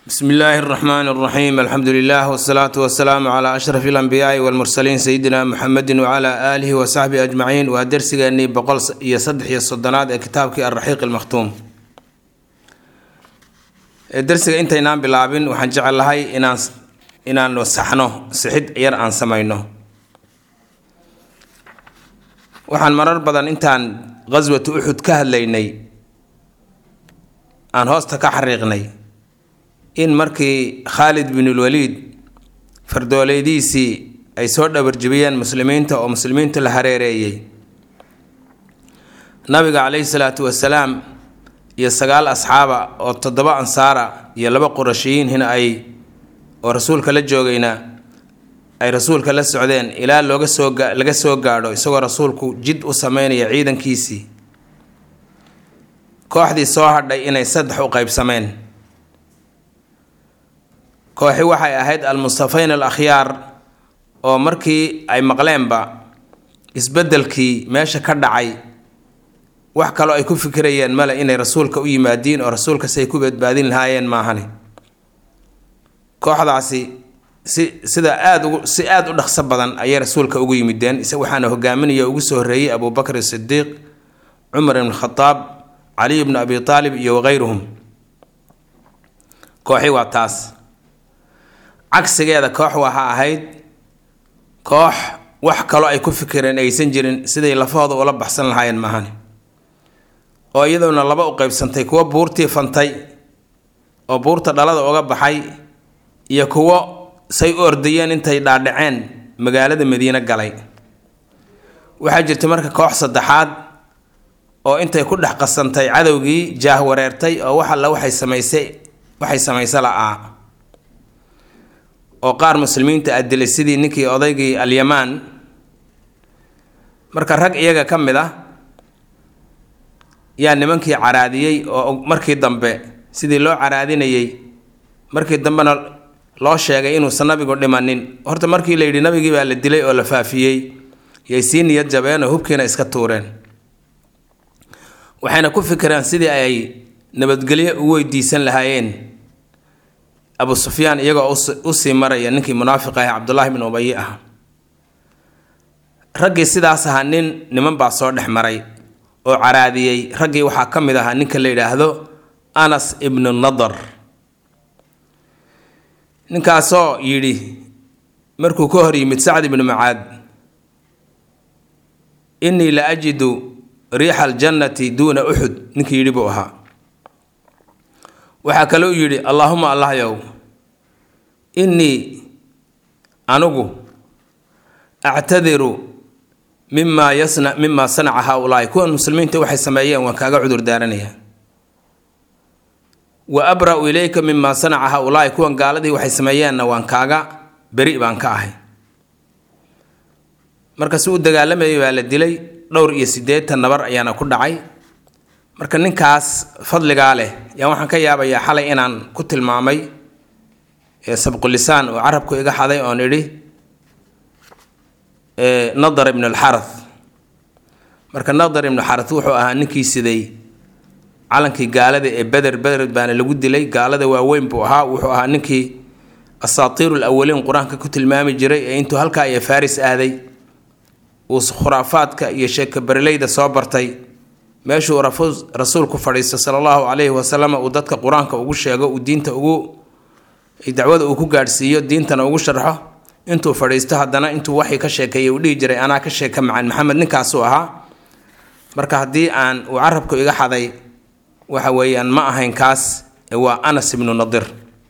bsmi illaahi اraxmaan اraxiim alxamdu lilah wsalaatu wasalaamu cla ashraf اlanbiyaai wاlmursaliin sayidina muxamedi wcla aalihi wasaxbihi ajmaciin waa dersigeenii boqol iyo saddex iyo soddonaad ee kitaabkii alraxiiq almakhtuum dersiga intaynaan bilaabin waxaan jecelahay inaan inaanu saxno sixid yar aan samayno waxaan marar badan intaan qaswatu uxud ka hadlaynay aan hoosta ka xariiqnay in markii khaalid binulwaliid fardooleediisii ay soo dhabarjibiyeen muslimiinta oo muslimiinta la hareereeyey nabiga caleyhi salaatu wasalaam iyo sagaal asxaaba oo toddoba ansaara iyo laba qurashiyiinhina ay oo rasuulka la joogayna ay rasuulka la socdeen ilaa looga soo laga soo gaadho isagoo rasuulku jid u sameynaya ciidankiisii kooxdii soo hadhay inay saddex u qeybsameen kooxi waxay ahayd almustafayn al akhyaar oo markii ay maqleenba isbeddelkii meesha ka dhacay wax kaloo ay ku fikirayeen male inay rasuulka u yimaadiin oo rasuulkas ay ku badbaadin lahaayeen maahane kooxdaasi si sida aada ugu si aada u dhaqso badan ayay rasuulka ugu yimideen isa waxaana hogaaminaya ugu soo horreeyey abubakr sidiiq cumar ibn khadaab caliy bnu abi aalib iyo wakayruhum kooxi waa taas cagsigeeda koox waxaa ahayd koox wax kaloo ay ku fikireen aysan jirin siday lafahooda ula baxsan lahaayeen maahane oo iyadoona laba u qeybsantay kuwo buurtii fantay oo buurta dhalada uga baxay iyo kuwo say u ordayeen intay dhaadhaceen magaalada madiine galay waxaa jirta marka koox saddexaad oo intay ku dhex qasantay cadowgii jaah wareertay oo wax alla waxay samaysay waxay samaysa la-aa oo qaar muslimiinta a dilay sidii ninkii odaygii alyamaan marka rag iyaga ka mid ah yaa nimankii caraadiyey oo markii dambe sidii loo caraadinayey markii dambena loo sheegay inuusan nabigu dhimanin horta markii la yidhi nabigii baa la dilay oo la faafiyey yay sii niyad jabeen oo hubkiina iska tuureen waxayna ku fikireen sidii ay nabadgelyo u weydiisan lahaayeen abu sufyaan iyagoo usii maraya ninkii munaafiq ah cabdullaahi bin ubayi ah raggii sidaas ahaa nin niman baa soo dhex maray oo caraadiyey raggii waxaa ka mid ahaa ninka la yidhaahdo anas ibnu nadar ninkaasoo yidhi markuu ka hor yimid sacd ibnu macaad innii la ajidu riixa aljannati duuna uxud ninkii yidhi buu ahaa waxaa kaleu yidhi allaahuma allahyow innii anigu actadiru mimaa yasna mimaa sanaca haa-ulaahi kuwan muslimiinta waxay sameeyeen waan kaaga cudur daaranayaa wa abra-u ilayka mimaa sanaca haa-ulaahi kuwan gaaladii waxay sameeyeenna waan kaaga beri baan ka ahay marka si u dagaalamayay baa la dilay dhowr iyo siddeetan nabar ayaana ku dhacay marka ninkaas fadligaa leh yaa waxaan ka yaabayaa xalay inaan ku tilmaamay sabqulisaan oo carabku iga xaday oon idhi nadar ibnu alxarath marka nadar ibnu xarath wuxuu ahaa ninkii siday calankii gaalada ee beder beder baana lagu dilay gaalada waaweyn buu ahaa wuxuu ahaa ninkii asaatiiru lawaliin qur-aanka ku tilmaami jiray ee intuu halkaa iyo faris aaday uu khuraafaadka iyo sheeka bereleyda soo bartay meeshuu rasuulku fadhiisto sala allahu calayhi wasalam uu dadka qur-aanka ugu sheego uu diinta ugu dacwada uu ku gaadhsiiyo diintana ugu sharxo intuu fadhiisto haddana intuu waxii ka sheekeeyay uu dhihi jiray anaa ka sheeka macan maxamed ninkaasuu ahaa marka haddii aan uu carabku iga xaday waxa weeyaan ma ahayn kaas waa anas ibnu nadir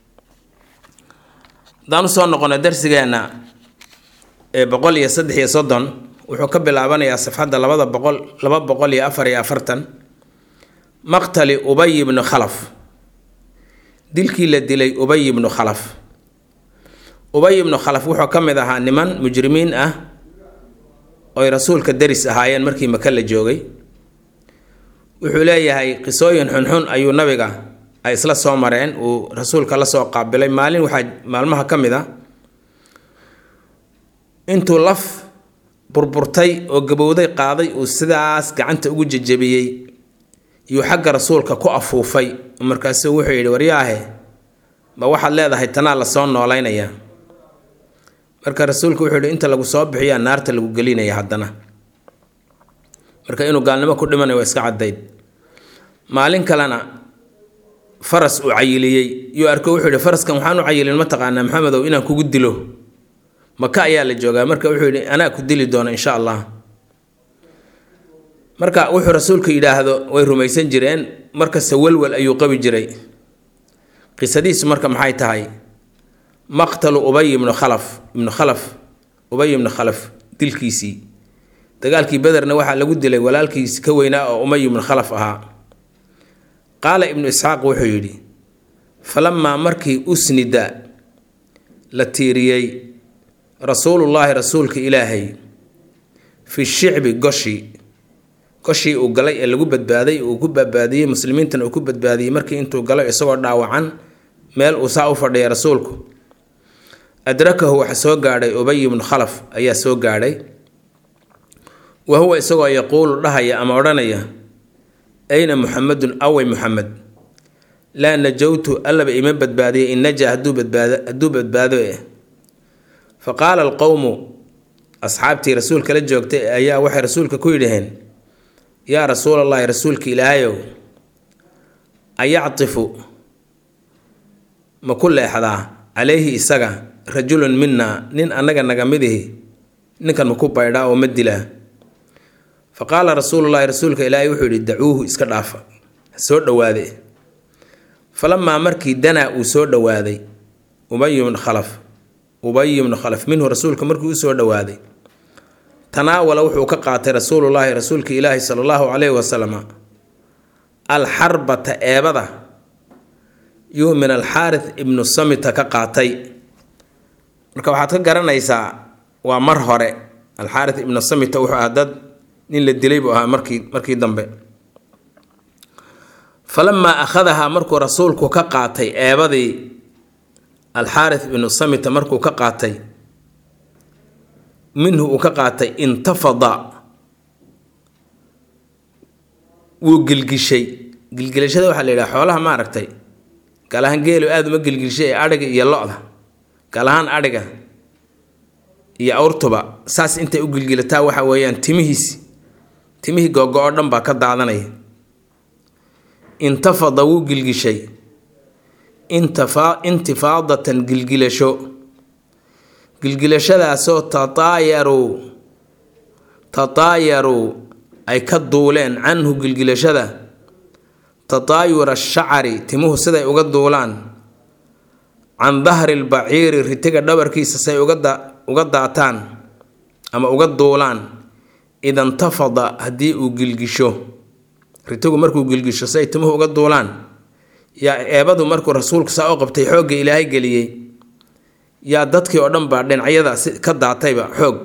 haddaan usoo noqono darsigeenna ee boqol iyo saddex iyo soddon wuxuu ka bilaabanayaa safxadda labada boqol laba boqol iyo afar iyo afartan maqtali ubay ibnu khalaf dilkii la dilay ubay ibnu khalaf ubay ibnu khalaf wuxuu ka mid ahaa niman mujrimiin ah oy rasuulka deris ahaayeen markii maka la joogay wuxuu leeyahay qisooyin xunxun ayuu nabiga ay isla soo mareen uu rasuulka la soo qaabilay maalin waxaa maalmaha ka mid a intuu laf burburtay oo gabowday qaaday uu sidaas gacanta ugu jejebiyey yuu xagga rasuulka ku afuufay markaasu wuxuu yidhi waryaahe ma waxaad leedahay tanaa lasoo noolaynayaa marka rasuulku wuxuu yihi inta lagu soo bixiyaa naarta lagu gelinaya haddana marka inuu gaalnimo ku dhimanayo waa iska caddayd maalin kalena faras uu cayiliyey yuu arko wuxuu yihi faraskan waxaan u cayilin ma taqaanaa maxamedow inaan kugu dilo maka ayaa la joogaa marka wuxuu yidhi anaa ku dili doona insha allah marka wuxuu rasuulku yidhaahdo way rumaysan jireen markasta welwel ayuu qabi jiray qisadiisu marka maxay tahay maqtalu ubay ibnu khalaf ibnu khalaf ubay ibnu khalaf dilkiisii dagaalkii bederna waxaa lagu dilay walaalkiisi ka weynaa oo umay ibnu khalaf ahaa qaala ibnu isxaaq wuxuu yidhi falamaa markii usnida la tiiriyey rasuulullaahi rasuulka ilaahay fi shicbi goshi goshii uu galay ee lagu badbaaday uu ku badbaadiyey muslimiintana uu ku badbaadiyey markii intuu galay isagoo dhaawacan meel uu saa u fadhiyay rasuulku adrakahu waxa soo gaadhay ubay ibnu khalaf ayaa soo gaadhay wa huwa isagoo yaquulu dhahaya ama odhanaya ayna muxamedun awey muxamed laa najowtu allaba ima badbaadiyay in naja hadduu badbaado hadduu badbaado eh fa qaala alqowmu asxaabtii rasuulka la joogtay ayaa waxay rasuulka ku yidhaheen yaa rasuulallaahi rasuulka ilaahayow ayactifu ma ku leexdaa calayhi isaga rajulun minaa nin annaga naga midihi ninkan maku baydhaa oo ma dilaa fa qaala rasuulullaahi rasuulka ilaahay wuxuu yidhi dacuuhu iska dhaafa ha soo dhowaade falamaa markii danaa uu soo dhowaaday ubay ibnu khalaf ubay ibnu khalaf minhu rasuulka markii u soo dhowaaday tanaawala wuxuu ka qaatay rasuulullaahi rasuulka ilaahi sala allahu calayhi wasalam alxarbata eebada yuu min alxaaris ibnu samita ka qaatay marka waxaad ka garanaysaa waa mar hore alxaaris ibnu samita wuxuu ahaa dad nin la dilay buu ahaa markii markii dambe falamaa akhadahaa markuu rasuulku ka qaatay eebadii alxaaris ibnu samita markuu ka qaatay minhu uu ka qaatay intafada wuu gilgishay gilgilashada waxaa la yidhaha xoolaha maaragtay gaal ahaan geelu aada uma gilgishay ee adhiga iyo lo-da gaal ahaan adhiga iyo awrtuba saas intay u gilgilataa waxa weeyaan timihiisi timihii googo-o dhan baa ka daadanaya intafada wuu gilgishay intifa intifaadatan gilgilasho gilgilashadaasoo tataayaruu tataayaruu ay ka duuleen canhu gilgilashada tataayura shacari timuhu siday uga duulaan can dahri lbaciiri ritiga dhabarkiisa say uga daataan ama uga duulaan idantafada haddii uu gilgisho ritigu markuu gilgisho say timuhu uga duulaan yaa eebadu markuu rasuulku saa u qabtay xoogga ilaahay geliyey yaa dadkii oo dhan baa dhinacyada ka daatayba xoog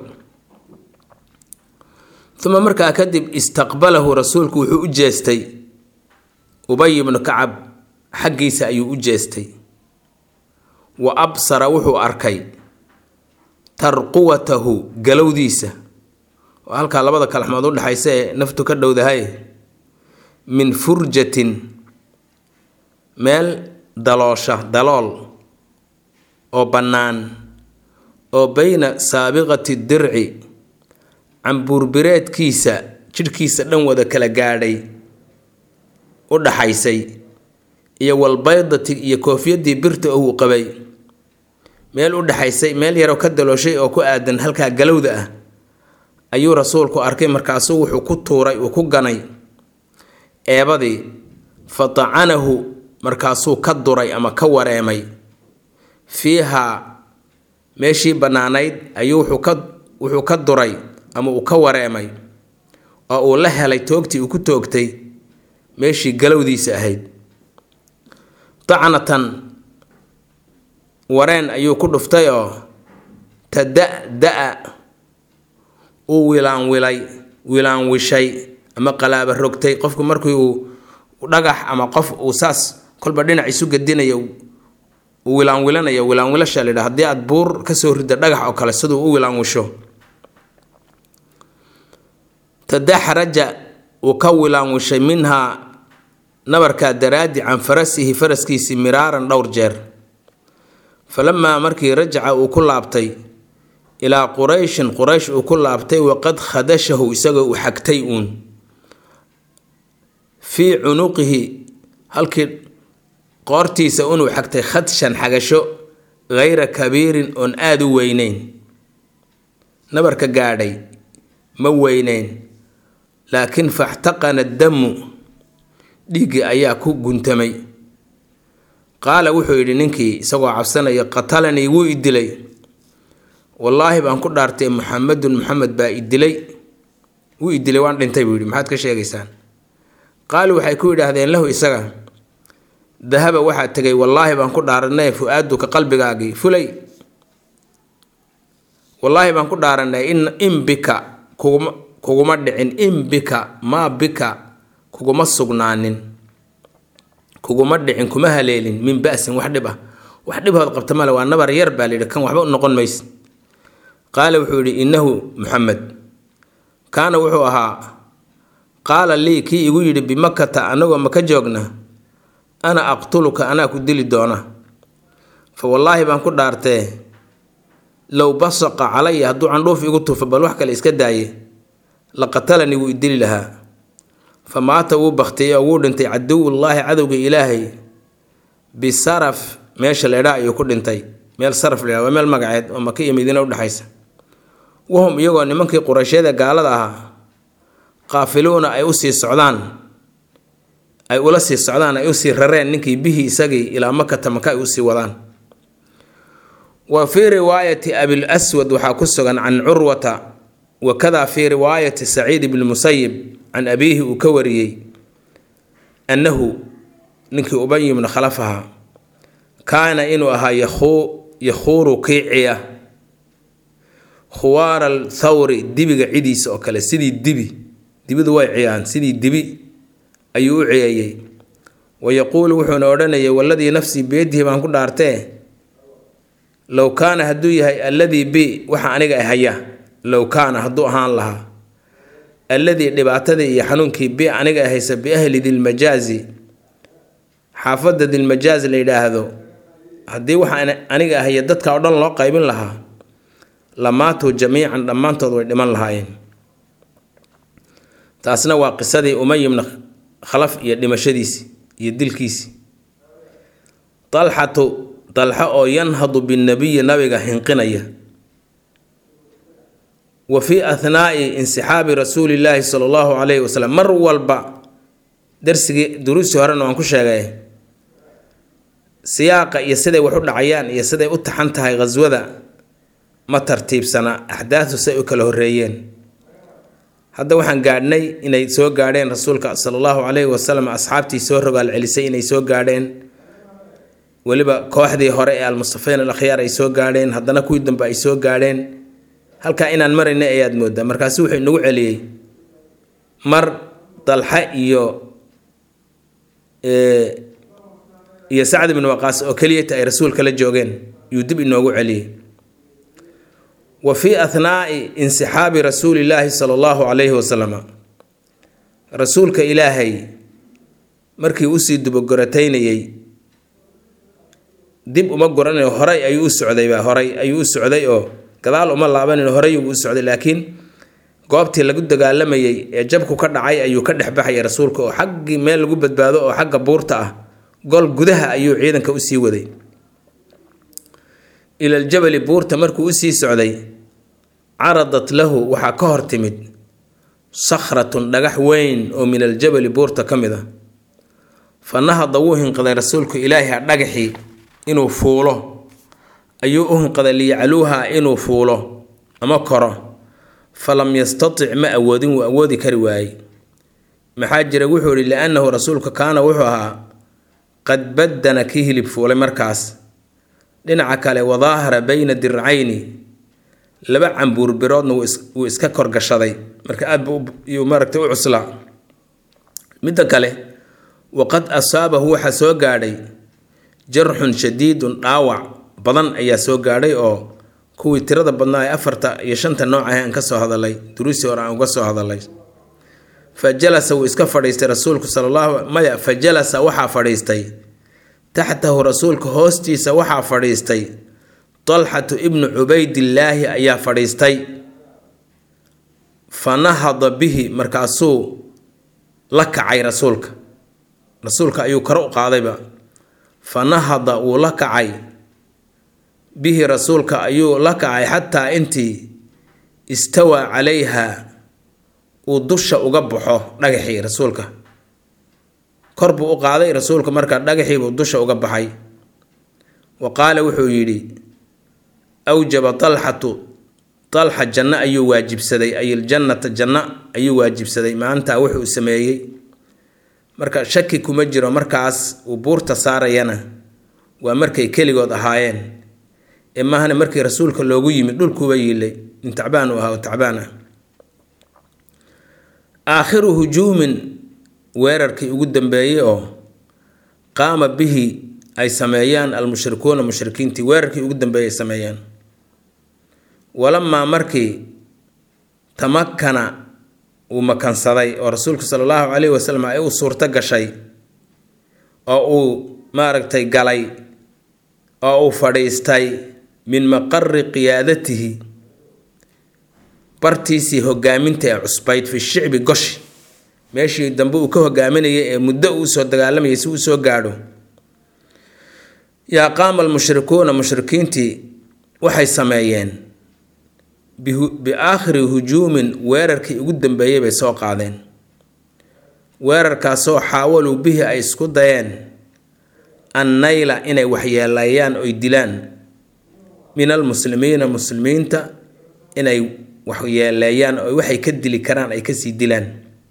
uma markaa kadib istaqbalahu rasuulku wuxuu u jeestay ubay ibnu kacab xaggiisa ayuu u jeestay wa absara wuxuu arkay tarquwatahu galowdiisa oo halkaa labada kalaxmood u dhexaysa ee naftu ka dhowdahay min furjatin meel daloosha dalool oo bannaan oo beyna saabiqati dirci cambuurbireedkiisa jidhkiisa dhan wada kala gaadhay u dhaxaysay iyo walbaydati iyo koofiyadii birta oo uu qabay meel u dhexaysay meel yaroo ka dalooshay oo ku aadan halkaa galowda ah ayuu rasuulku arkay markaasuu wuxuu ku tuuray uu ku ganay eebadii fa tacanahu markaasuu ka duray ama ka wareemay fiihaa meeshii bannaanayd ayuu wuxuu ka wuxuu ka duray ama uu ka wareemay oo uu la helay toogtii uu ku toogtay meeshii galowdiisa ahayd tacnatan wareen ayuu ku dhuftay oo tada-da-a uu wilaanwilay wilaanwishay ama qalaaba rogtay qofku markii uu dhagax ama qof uu saas kolba dhinac isu gadinayo uu wilaanwilanayo wilaanwilasha layidha haddii aada buur kasoo rida dhagax oo kale siduu u wilaanwisho tadaxraja uu ka wilaanwishay minhaa nabarkaa daraadi can farasihi faraskiisii miraaran dhowr jeer falamaa markii rajaca uu ku laabtay ilaa qurayshin quraysh uu ku laabtay waqad khadashahu isagoo uu xagtay uun fii cunuqihi halkii qoortiisa unuu xagtay khadshan xagasho hayra kabiirin oon aada u weyneyn nabarka gaadhay ma weyneyn laakiin faxtaqana damu dhiiggii ayaa ku guntamay qaala wuxuu yidhi ninkii isagoo cabsanaya qatalanii wuu i dilay wallaahi baan ku dhaartay muxamedun muxamed baa i dilay wuu i dilay waan dhintay buu yidhi maxaad ka sheegaysaan qaalu waxay ku yidhaahdeen lahu isaga dahaba waxaa tegay wallaahi baan ku dhaaranay fu-aaduka qalbigaagii fulay wallaahi baan ku dhaaranay in in bika kuguma kuguma dhicin in bika maa bika kuguma sugnaanin kuguma dhicin kuma haleelin min ba-sin wax dhib ah wax dhibhood qabta male waa nabar yar baa layidhi kan waxba u noqon mayse qaala wuxuu yidhi innahu muxamed kaana wuxuu ahaa qaala lii kii igu yidhi bimakata anagoo maka joogna ana aqtuluka anaa ku dili doona fa wallaahi baan ku dhaartee low basaqa calaya hadduu candhuuf igu tufo bal wax kale iska daaye la qatalanii wuu idili lahaa fa maata wuu baktiyey oo wuu dhintay caduwullaahi cadowga ilaahay bisaraf meesha leedhaa ayuu ku dhintay meel saraf leedha waa meel magaceed oo maka iyo madiina udhexaysa wahum iyagoo nimankii qurayshyada gaalada ahaa qaafiluuna ay usii socdaan ay ula sii socdaan ay usii rareen ninkii bihii isagii ilaa makata maka ay usii wadaan wa fii riwaayati abil aswad waxaa ku sugan can curwata wakada fii riwaayati saciid ibni musayib can abiihi uu ka wariyey annahu ninkii ubay ibna khalaf ahaa kaana inuu ahaa yakhuuru kiiciya khuwaara althawri dibiga cidiisa oo kale sidii dibi dibidu way ciyaan sidii dibi ayuu u ciyeeyey wa yaquulu wuxuuna odhanayay waladii nafsii biyadihi baan ku dhaartee low kaana hadduu yahay alladii bi waxa aniga haya low kaana hadduu ahaan lahaa alladii dhibaatadii iyo xanuunkii bi aniga haysa biahli dilmajaazi xaafadda dilmajaaz la yidhaahdo haddii waxa aniga ahaya dadka oo dhan loo qaybin lahaa lamaatuu jamiican dhammaantood way dhiman lahaayeen taasna waa qisadii umay ibna khalaf iyo dhimashadiisi iyo dilkiisi dalxatu dalxa oo yanhadu binnabiyi nabiga hinqinaya wa fii ahnaa'i insixaabi rasuulillaahi sala allahu calayhi wasalam mar walba darsigii duruustii horena waan ku sheegay siyaaqa iyo siday wax u dhacayaan iyo siday u taxan tahay khaswada ma tartiibsana axdaadu say u kala horreeyeen hadda waxaan gaadhnay inay soo gaadheen rasuulka sala allahu calayhi wasalam asxaabtii soo rogaal celisay inay soo gaadheen weliba kooxdii hore ee almustafiin al akhyaar ay soo gaadheen haddana kuwii dambe ay soo gaadheen halkaa inaan marayna ayaad moodaa markaasi wuxuu inagu celiyey mar dalxa iyo iyo sacd ibn waqaas oo keliyata ay rasuulka la joogeen yuu dib inoogu celiyey wa fii ahnaa'i insixaabi rasuulillaahi sala allahu calayhi wasalama rasuulka ilaahay markii usii dubogorataynayey dib uma goranayo horay ayuu u socdayba horay ayuu u socday oo gadaal uma laabanin horay uu u socday laakiin goobtii lagu dagaalamayey ee jabku ka dhacay ayuu ka dhexbaxayay rasuulka oo xaggii meel lagu badbaado oo xagga buurta ah gol gudaha ayuu ciidanka usii waday ilaljabali buurta markuu usii socday caradat lahu waxaa ka hor timid sakhratun dhagax weyn oo min aljabali buurta ka mid a fa nahada wuu hinqaday rasuulku ilaahiha dhagaxii inuu fuulo ayuu u hinqaday liyacluuha inuu fuulo ama koro falam yastatic ma awoodin wuu awoodi kari waayey maxaa jira wuxuu ihi liannahu rasuulka kaana wuxuu ahaa qad baddana kii hilib fuulay markaas dhinaca kale wadaahara bayna dircayni laba cambuur biroodna wuu iska korgashaday marka aad buu maaragtay u cuslaa midda kale waqad asaabahu waxaa soo gaadhay jarxun shadiidun dhaawac badan ayaa soo gaadhay oo kuwii tirada badnaa ee afarta iyo shanta nooc ah aan ka soo hadalay duruusii hore aan uga soo hadalay fa jalasa wuu iska fadhiistay rasuulku sala allahu maya fa jalasa waxaa fadhiistay taxtahu rasuulka hoostiisa waxaa fadhiistay talxatu ibnu cubaydillaahi ayaa fadhiistay fa nahada bihi markaasuu la kacay rasuulka rasuulka ayuu kor u qaadayba fa nahada wuu la kacay bihi rasuulka ayuu la kacay xataa intii istawaa calayha uu dusha uga baxo dhagaxii rasuulka kor buu u qaaday rasuulka markaa dhagaxiibuu dusha uga baxay wa qaala wuxuu yidhi awjaba talxatu talxa janno ayuu waajibsaday ay iljannata janno ayuu waajibsaday maalintaa wuxuu sameeyey marka shaki kuma jiro markaas uu buurta saarayana waa markay keligood ahaayeen ee maahana markii rasuulka loogu yimid dhulkuuba yiilay nin tacbaan uu ahaa oo tacbaan ah aakhiru hujuumin weerarkii ugu dambeeyey oo qaama bihi ay sameeyaan almushrikuuna mushrikiintii weerarkii ugu dambeeyey ay sameeyaan walamaa markii tamakana uu makansaday oo rasuulku sala allahu calayhi wasalam ay u suurto gashay oo uu maaragtay galay oo uu fadhiistay min maqari qiyaadatihi bartiisii hogaaminta ee cusbayd fi shicbi goshi meeshii dambe uu ka hogaaminayay ee muddo uu soo dagaalamayay si uu soo gaadho yaa qaama almushrikuuna mushrikiintii waxay sameeyeen biaakhiri hujuumin weerarkii ugu dambeeyey bay soo qaadeen weerarkaasoo xaawaluu bihi ay isku dayeen annayla inay waxyeeleeyaan oy dilaan min almuslimiina muslimiinta inay waxyeeleeyaan oo waxay ka dili karaan ay kasii dilaan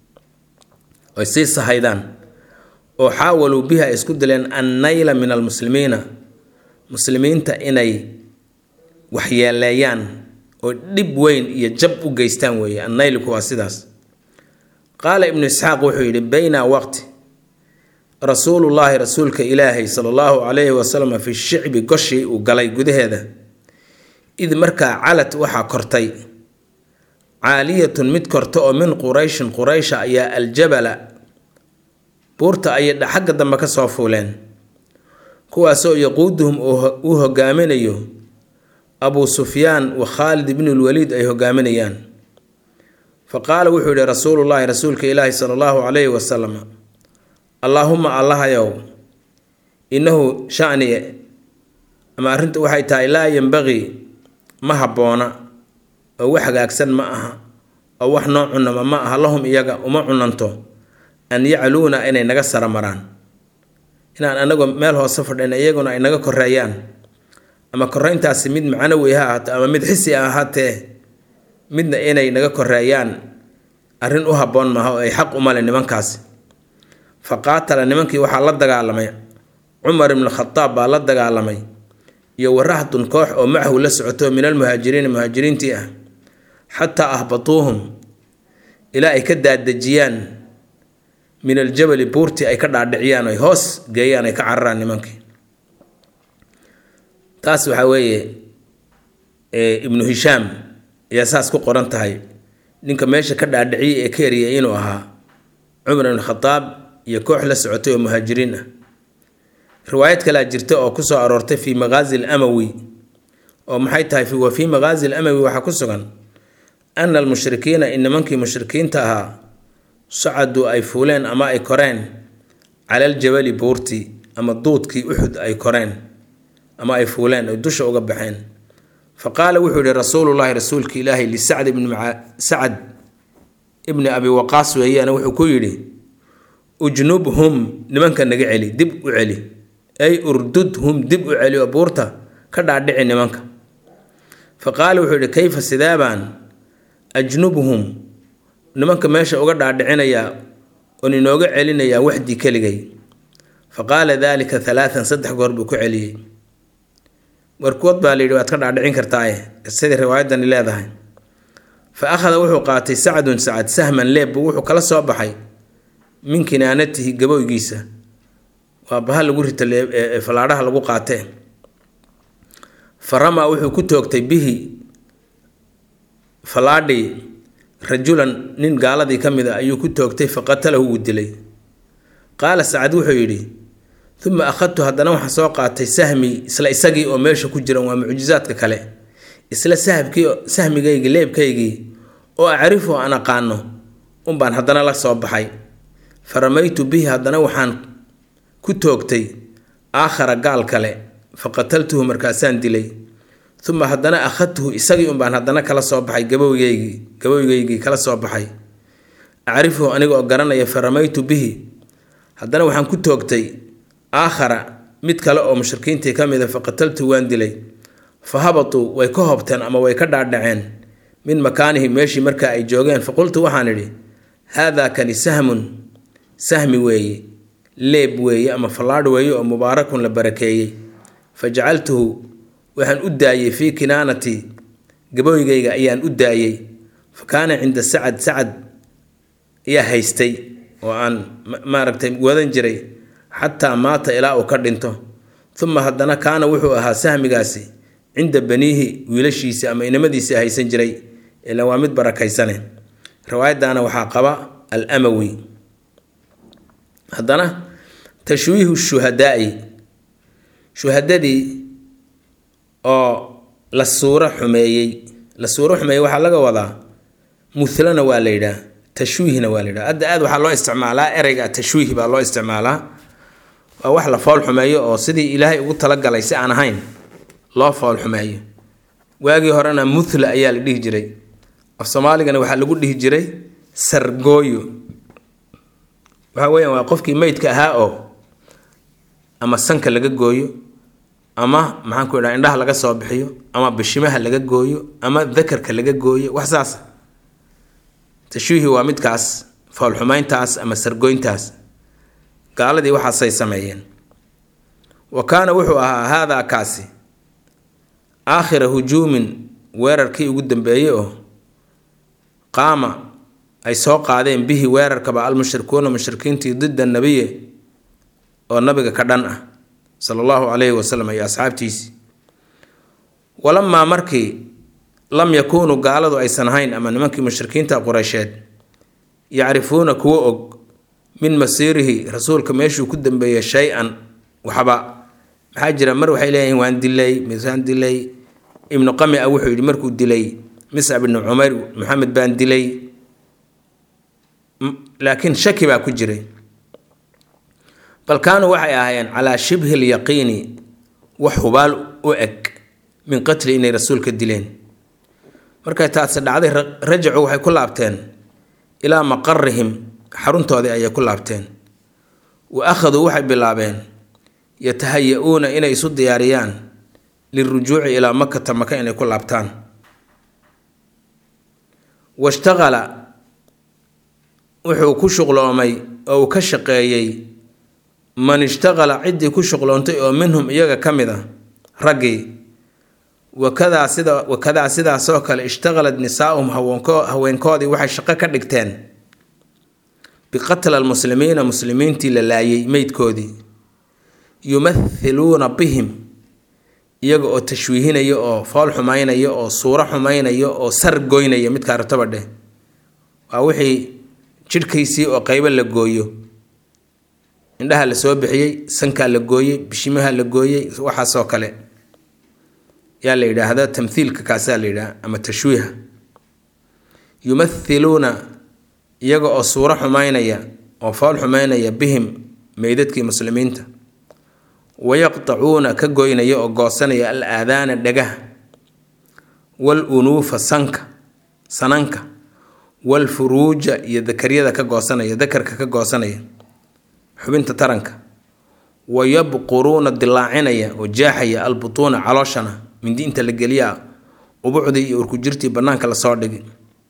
oy sii sahaydaan oo xaawaluu bihi ay isku dileen annayla min almuslimiina muslimiinta inay waxyeeleeyaan oo dhib weyn iyo jab u geystaan weeye annaylku waa sidaas qaala ibnu isxaaq wuxuu yidhi bayna waqti rasuulullaahi rasuulka ilaahay sala allahu calayhi wasalam fi shicbi goshii uu galay gudaheeda id markaa calad waxaa kortay caaliyatun mid korta oo min qurayshin quraysha ayaa aljabala buurta ayay xagga dambe ka soo fuuleen kuwaasoo yaquuduhum uu hogaaminayo abuu sufyaan wa khaalid ibnulwaliid ay hogaaminayaan fa qaala wuxuu yihi rasuulullaahi rasuulka ilaahi sala allahu calayhi wasalam allaahuma allahayow innahu shani ama arrinta waxay tahay laa yembaqii ma habboona oo wax hagaagsan ma aha oo wax noo cunama ma aha lahum iyaga uma cunanto an yacluuna inay naga sara maraan inaan anagoo meel hoose fadhina iyaguna ay naga koreeyaan ama koreyntaasi mid macnawi ha ahaato ama mid xisi a ahaatee midna inay naga koreeyaan arrin u habboon maaha oo ay xaq umale nimankaasi fa qaatala nimankii waxaa la dagaalamay cumar ibnu khadaab baa la dagaalamay iyo warahdun koox oo macahu la socoto min almuhaajiriina muhaajiriintii ah xataa ahbatuuhum ilaa ay ka daadejiyaan min aljabali buurtii ay ka dhaadhiciyaan ay hoos geeyaan ay ka cararaan nimankii taas waxaa weeye ibnu hishaam ayaa saas ku qoran tahay ninka meesha ka dhaadhiciyay ee ka eriyay inuu ahaa cumar ibn khadaab iyo koox la socotay oo muhaajiriin ah riwaayad kalea jirta oo kusoo aroortay fii maqaazi lamawi oo maxay tahay wa fii maqaazi lamawi waxaa ku sugan ana almushrikiina in nimankii mushrikiinta ahaa sacaduu ay fuuleen ama ay koreen cala aljabali buurtii ama duudkii uxud ay koreen ama ay fuuleen ay dusha uga baxeen fa qaala wuxuu yihi rasuulullaahi rasuulka ilaahi lisacd ibni sacad ibni abi waqaas weeyaan wuxuu ku yidhi ujnubhum nimanka naga celi dib u celi ay urdudhum dib u celi oo buurta ka dhaadhici nimanka fa qaala wuxuu yihi kayfa sidaabaan ajnubhum nimanka meesha uga dhaadhicinayaa oon inooga celinayaa waxdii keligay fa qaala daalika halaatan saddex goor buu ku celiyey warkood baa layidhi waad ka dhaadhicin kartaaye sidai riwaayadani leedahay fa akhada wuxuu qaatay sacdun sacad sahman leeb buu wuxuu kala soo baxay min kinaanatihi gaboygiisa waa baha lagu rito falaadhaha lagu qaatee fa ramaa wuxuu ku toogtay bihi falaadhii rajulan nin gaaladii ka mid a ayuu ku toogtay fa qatalahu wuu dilay qaala sacad wuxuu yidhi uma akhadtu haddana waxaan soo qaatay sahmi isla isagii oo meesha ku jiran waa mucjizaadka kale isla sahbkii sahmigaygii leebkaygii oo acrifu aan aqaano unbaan haddana la soo baxay fa ramaytu bihi haddana waxaan ku toogtay aakhara gaal kale fa qataltuhu markaasaan dilay uma haddana akhadtuhu isagii unbaan haddana kala soo baxay gabowgeygii gabowgeygii kala soo baxay acrifuhu aniga oo garanaya fa ramaytu bihi haddana waxaan ku toogtay aakhara mid kale oo mushrikiintii ka mida fa qataltuhu waan dilay fa habatuu way ka hobteen ama way ka dhaadhaceen min makaanihi meeshii markaa ay joogeen fa qultu waxaan idhi haadaa kani sahmun sahmi weeye leeb weeye ama fallaadh weeye oo mubaarakun la barakeeyey fa jacaltuhu waxaan u daayey fii kinaanati gaboygayga ayaan u daayey fa kaana cinda sacad sacad ayaa haystay oo aan maaragtay wadan jiray xataa maata ilaa uu ka dhinto uma haddana kaana wuxuu ahaa sahmigaasi cinda baniihi wiilashiisi ama inamadiisii haysan jiray ilan waa mid barakaysane riwaayaddaana waxaa qaba al amawi haddana tashwiihu shuhadaai shuhadadii oo la suuro xumeeyey la suuro xumeeyey waxaa laga wadaa mulana waa la yidhaah tashwiihna waa la yidhaha hadda aad waxaa loo isticmaalaa ereyga tashwiih baa loo isticmaalaa waa wax la fool xumeeyo oo sidii ilaahay ugu talagalay si aan ahayn loo fool xumeeyo waagii horena muthla ayaa la dhihi jiray af soomaaligana waxaa lagu dhihi jiray sargooyo waxa weeyaan waa qofkii meydka ahaa oo ama sanka laga gooyo ama maxaan ku idhaha indhaha laga soo bixiyo ama bishimaha laga gooyo ama dakarka laga gooyo wax saas tashwiihi waa midkaas foolxumayntaas ama sargoyntaas gaaladii waxaasay sameeyeen wa kaana wuxuu ahaa haadaa kaasi aakhira hujuumin weerarkii ugu dambeeyey oo qaama ay soo qaadeen bihi weerarkaba almushrikuuna mushrikiintii dida nabiye oo nabiga ka dhan ah sala allahu calayhi wasalam iyo asxaabtiisii walamaa markii lam yakuunuu gaaladu aysan ahayn ama nimankii mushrikiinta qureysheed yacrifuuna kuwa og min masiirihi rasuulka meeshuu ku dambeeyey shay-an waxba maxaa jira mar waxay leeyihiin waan dilay misaan dilay ibnu qami a wuxuu yidhi markuu dilay miscab ibnu cumar maxamed baan dilay laakiin shaki baa ku jiray bal kaanuu waxay ahaayeen calaa shibhi lyaqiini wax hubaal u eg min qatli inay rasuulka dileen markay taasi dhacday rajacu waxay ku laabteen ilaa maqarihim xaruntoodii ayay ku laabteen wa akhaduu waxay bilaabeen yatahaya-uuna inay isu diyaariyaan lirujuuci ilaa makata maka inay ku laabtaan washtaqala wuxuu ku shuqloomay oo uu ka shaqeeyey man ishtaqala ciddii ku shuqloontay oo minhum iyaga ka mid a raggii wakadaa sida wakadaa sidaasoo kale ishtaqalad nisaa'uhum haweenko haweenkoodii waxay shaqo ka dhigteen biqatla almuslimiina muslimiintii la laayay meydkoodii yumathiluuna bihim iyaga oo tashwiihinaya oo fool xumaynaya oo suuro xumaynaya oo sar goynaya midkaa rataba dheh waa wixii jidhkiisii oo qeybo la gooyo indhaha la soo bixiyey sankaa la gooyey bishimaha la gooyey waxaasoo kale yaa la yidhaahda tamthiilka kaasaa la yidhaha ama tashwiiha yumathiluuna iyaga oo suuro xumaynaya oo fool xumaynaya bihim meydadkii muslimiinta wayaqtacuuna ka goynaya oo goosanaya al aadaana dhagaha wal unuufa sanka sananka wal furuuja iyo dakaryada ka goosanaya dakarka ka goosanaya xubinta taranka wa yabquruuna dilaacinaya oo jaaxaya albutuuna calooshana mindi inta la geliyaa ubucdii iyo urkujirtii bannaanka lasoo dhigi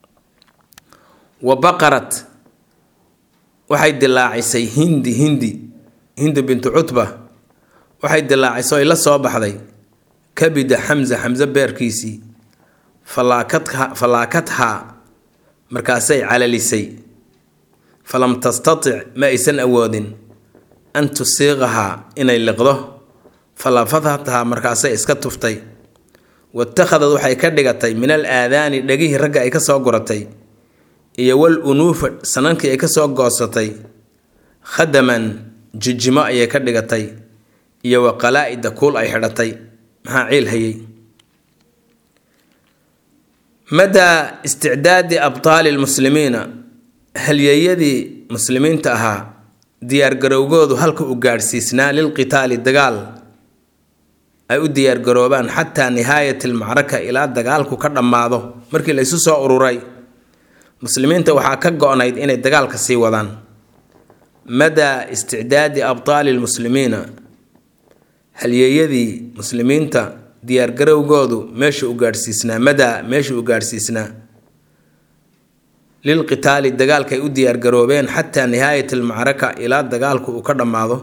wa baqarat waxay dilaacisay hindi hindi hindi bintu cutba waxay dilaacisay oy la soo baxday kabida xamsa xamse beerkiisii falaakadha falaakadhaa markaasay calalisay falam tastatic ma aysan awoodin an tusiiqahaa inay liqdo falafadhathaa markaasay iska tuftay watakhadad waxay ka dhigatay min al aadaani dhegihii ragga ay ka soo guratay iyo wal unuufa sanankii ay ka soo goosatay khadaman jijimo ayay ka dhigatay iyo wa qalaa-ida kuul ay xidhatay maxaa ciil hayay madaa isticdaadi abtaali lmuslimiina halyeeyadii muslimiinta ahaa diyaargarowgoodu halka uu gaadhsiisnaa lilqitaali dagaal ay u diyaargaroobaan xataa nihaayati almacraka ilaa dagaalku ka dhammaado markii la isu soo ururay muslimiinta waxaa ka go-nayd inay dagaalka sii wadaan madaa isticdaadi abtaali lmuslimiina halyeeyadii muslimiinta diyaargarowgoodu meesha u gaadhsiisnaa madaa meesha u gaadhsiisnaa lilqitaali dagaalka ay u diyaargaroobeen xataa nihaayat almacraka ilaa dagaalku uu ka dhammaado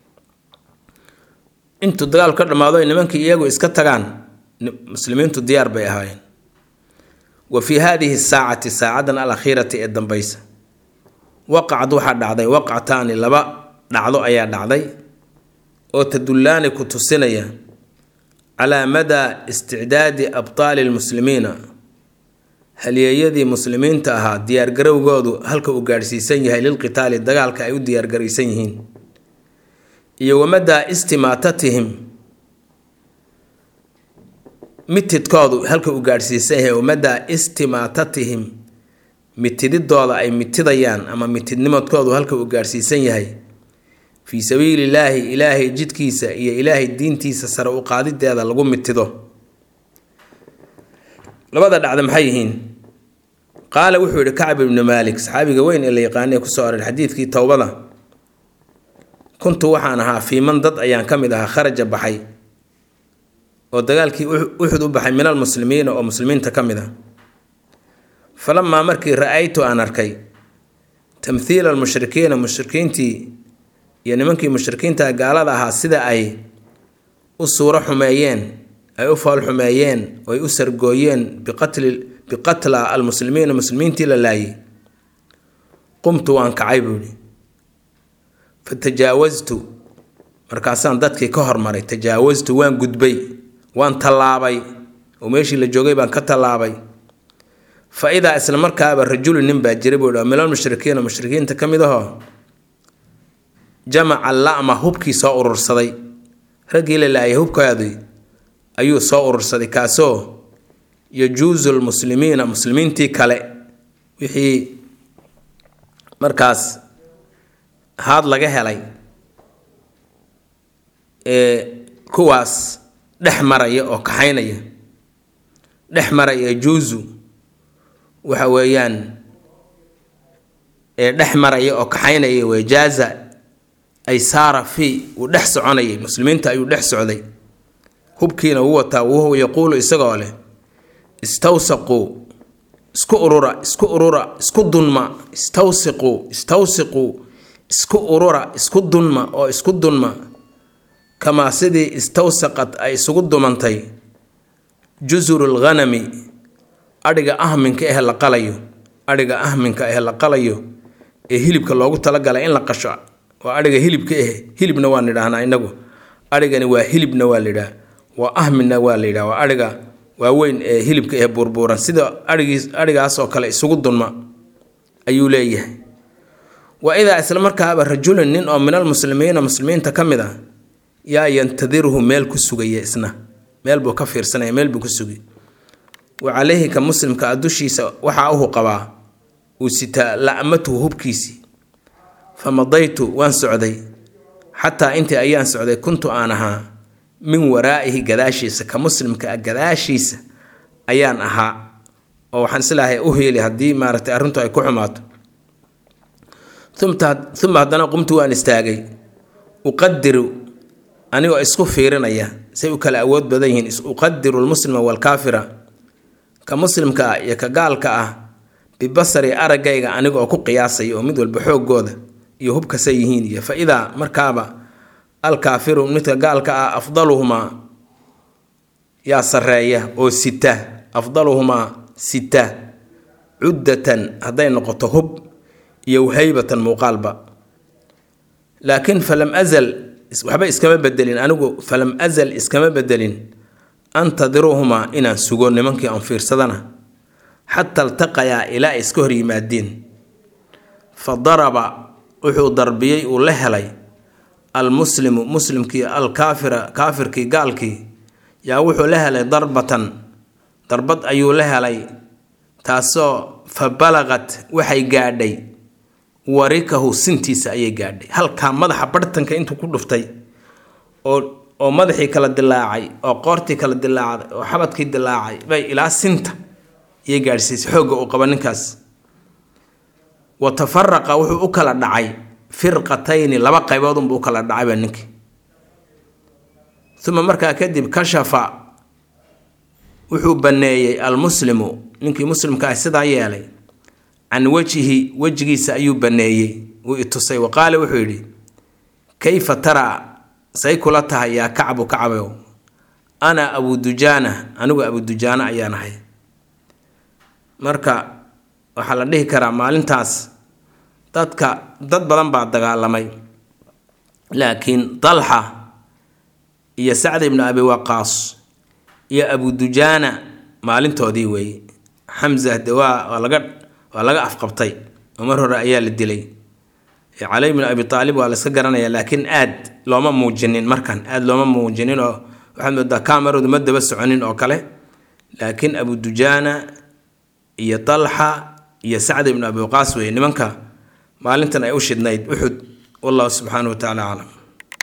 intuu dagaalku ka dhammaado ay nimankii iyagu iska tagaan muslimiintu diyaar bay ahaayeen wa fii haadihi saacati saacadan alakhiirati ee dambaysa waqacad waxaa dhacday waqcataani laba dhacdo ayaa dhacday oo tadullaani ku tusinaya calaa madaa isticdaadi abtaali lmuslimiina halyeeyadii muslimiinta ahaa diyaargarowgoodu halka uu gaadhsiisan yahay lilqitaali dagaalka ay u diyaargaraysan yihiin iyo wamadaa istimaatatihim mitidkoodu halka uu gaadhsiisan yahay wamadaa istimaatatihim mitididooda ay mitidayaan ama mitidnimadkoodu halka uu gaadhsiisan yahay fii sabiilillaahi ilaahay jidkiisa iyo ilaahay diintiisa sare u qaadideeda lagu mitido labada dhacda maxay yihiin qaala wuxuu yihi kacb ibnu maalik saxaabiga weyn ee la yaqaanay kusoo aroor xadiidkii towbada kuntu waxaan ahaa fiiman dad ayaan ka mid ahaa kharaja baxay oo dagaalkii uxud u baxay min almuslimiina oo muslimiinta ka mid ah falamaa markii ra-aytu aan arkay tamthiila almushrikiina mushrikiintii iyo nimankii mushrikiinta gaalada ahaa sida ay u suuro xumeeyeen ay u fool xumeeyeen oo ay u sargooyeen biqatli biqatla almuslimiina muslimiintii la laayay qumtu waan kacay buuhi fa tajaawastu markaasaan dadkii ka hormaray tajaawastu waan gudbay waan tallaabay oo meeshii la joogay baan ka tallaabay fa idaa isla markaaba rajulu nin baa jira buu minal mushrikiina mushrikiinta ka mid ahoo jamaca la'ma hubkii soo urursaday raggii la laayay hubkoodii ayuu soo urursaday kaasoo yajuusu lmuslimiina muslimiintii kale wixii markaas haad laga helay ee kuwaas dhex maraya oo kaxaynaya dhex maraya yajuusu waxa weeyaan ee dhex maraya oo kaxaynaya wejaaza ay saara fii uu dhex soconayay muslimiinta ayuu dhex socday hubkiina wuu wataa wahuwa yaquulu isagoo leh istawsaquu isku urura isku urura isku dunma istawsiquu istawsiquu isku urura isku dunma oo isku dunma kamaa sidii istawsaqad ay isugu dumantay jusuru lghanami adhiga ahminka eh la qalayo adhiga ahminka eh la qalayo ee hilibka loogu talagalay in la qasho waa adhiga hilibka eh hilibna waan idhaahnaa inagu adhigani waa hilibna waa layidhaha waa ahminna waa la yidhaha waa adhiga waaweyn ee hilibka ee buurbuuran sida aigiis adhigaas oo kale isugu dunma ayuu leeyahay wa idaa isla markaaba rajulun nin oo minal muslimiina muslimiinta ka mid ah yaa yantadiruhu meel ku sugaya isna meel buu ka fiirsanaya meel buu ku sugi wa calayhi ka muslimka a dushiisa waxaa uhu qabaa uu sitaa la'matuhu hubkiisii fa madaytu waan socday xataa intii ayaan socday kuntu aan ahaa min waraa'ihi gadaashiisa ka muslimka ah gadaashiisa ayaan ahaa oo waxaan islaahay u heeli haddii maaragtay arrintu ay ku xumaato uma haddana qumtu waan istaagay uqadiru anigoo isku fiirinaya say u kala awood badan yihiin uqadiru lmuslima waalkaafira ka muslimka ah iyo ka gaalka ah bibasari araggayga aniga oo ku qiyaasaya oo mid walba xooggooda iyo hubkasay yihiin iyo fa idaa markaaba alkaafiru midka gaalka ah afdaluhumaa yaa sareeya oo sita afdaluhumaa sita cuddatan hadday noqoto hub iyo haybatan muuqaalba laakiin falam azal waxba iskama bedelin anigu falam azal iskama bedelin antadiruhumaa inaan sugo nimankii aan fiirsadana xataa altaqayaa ilaa ay iska hor yimaadeen fa daraba wuxuu darbiyey uu la helay almuslimu muslimkii alkaafira kaafirkii gaalkii yaa wuxuu la helay darbatan darbad ayuu la helay taasoo fa balaqat waxay gaadhay warikahu sintiisa ayay gaadhay halkaa madaxa barhtanka intuu ku dhuftay oo oo madaxii kala dilaacay oo qoortii kala dilaacday oo xabadkii dilaacay bay ilaa sinta iyay gaadhsiisay xoogga uu qaba ninkaas wa tafaraqa wuxuu u kala dhacay firqatayni laba qaybood unbuu u kala dhacayba ninkii uma markaa kadib kashafa wuxuu banneeyey almuslimu ninkii muslimka ah sidaa yeelay can wejihi wejigiisa ayuu banneeyey wuu itusay wa qaale wuxuu yidhi kayfa taraa say kula tahay yaa kacbu kacbow ana abudujaana anigu abudujaana ayaan ahay marka waxaa la dhihi karaa maalintaas dadka dad badan baa dagaalamay laakiin dalxa iyo sacd ibnu abi waqaas iyo abudujaana maalintoodii weeye xamza de waa waa laga waa laga afqabtay oo mar hore ayaa la dilay cali bnu abi aalib waa la iska garanaya laakiin aad looma muujinin markan aad looma muujinin oo waxaad moodaa kamaradu ma daba soconin oo kale laakiin abudujaana iyo dalxa iyo sacd ibnu abi waqaas weye nimanka maalintan ay u shidnayd uxud wallahu subxaanahu wa tacala aclam